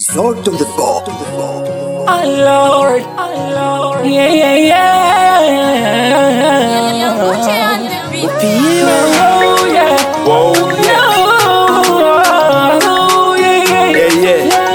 Salt on the ball. Oh Lord, oh Lord, yeah, yeah, yeah. Oh, yeah. Whoa, Oh, yeah, yeah, yeah, yeah.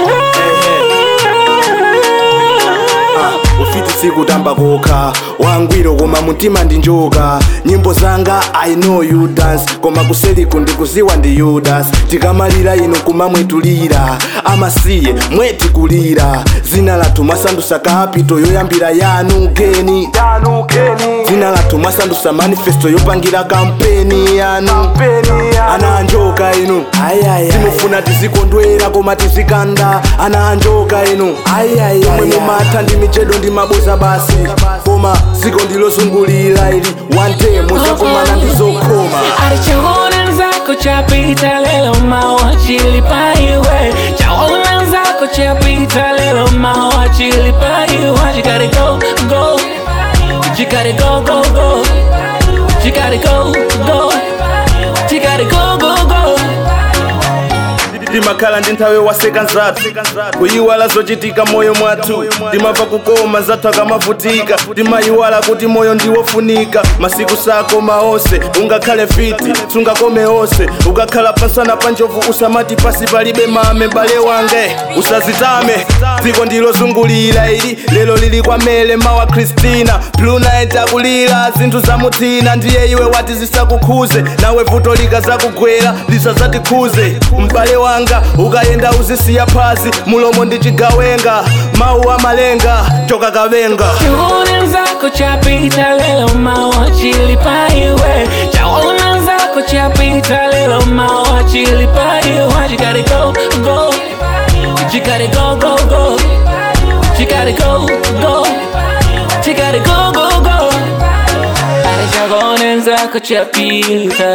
ufiti sikutamba kokha wangwiro koma mutima ndi njoka nyimbo zanga i know you dance koma kuseliku ndikuziwa ndi yudas tikamalira inu kumamwetulira amasiye mweti kulira zina lathu mwasandusa kapito yoyambira yanu geni zina lathu mwasandusa manifesto yopangira kampeni yanu ana anjoka inu timufuna tizikondwera koma tizikanda ana anjoka inu omwe mumatha ndi michedo ndi maboza basi koma dziko ndilozungulira ili one day muzakumana ndizokhoma Alichoona zako chapita lelo mawa chilipa iwe chaona zako chapita lelo mawa chilipa iwe You gotta go, go You gotta go, go, go You gotta go, go You gotta go, go, go timakhala ndi nthawi waseka nzathu kuyiwala zochitika moyo mwathu timamva kukoma zathu akamavutika timayiwala kuti moyo ndiwofunika masiku sakoma onse ungakhale fiti sungakome onse ukakhala pasana pa njovu usamati pasi palibe mame bale wange usazitame dziko ndilozungulira ili lero lili kwamele mawa kristina bluna itakulira zinthu zamuthina ndiye iwe wati zisakukhuze nawe vuto likazakugwera lisazatikhuze m'bale wanga ukayenda uzisiya phazi mulomo ndi chigawenga mawu amalenga choka kavenga Chaona zako chapita lelo mawa chilipa iwe chaona zako chapita lelo mawa chilipa iwe You gotta go, go You gotta go, go, go You gotta go, go You gotta go, go, go Chaona zako chapita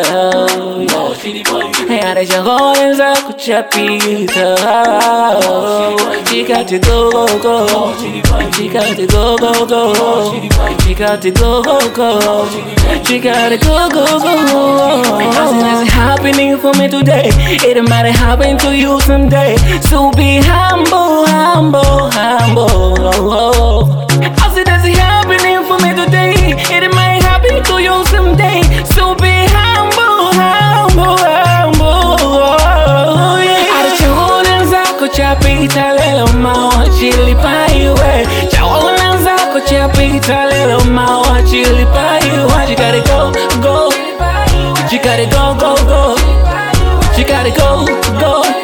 Yara chaona zako chapita You got to go, go, go You got to go, go, go You got to go, go, go You got to go, go, go Nothing is happening for me today It might happen to you someday So be humble, humble, humble I said that's happening for me today It might happen to you someday So be humble, humble, humble Alichoona zako chapita lelo mawa chilipa iwe chaona zako chapita lelo mawa chilipa iwe You gotta go, go You gotta go, go, go You gotta go, go